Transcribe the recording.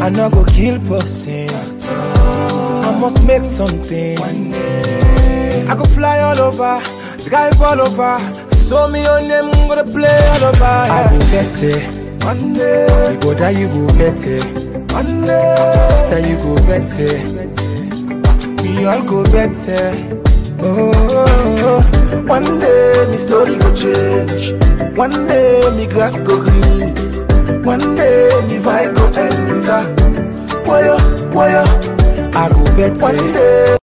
I no go kill person. I must make something. One day. I go fly all over, drive all over. Show me your name, I'm gonna play all over. I go get it. One day. You go die, you go get it. One day. Sister, you go get it. We all go better. Oh, One day me story go change. One day me grass go green. One day me vibe go enter. Wire, wire. I go better. One day.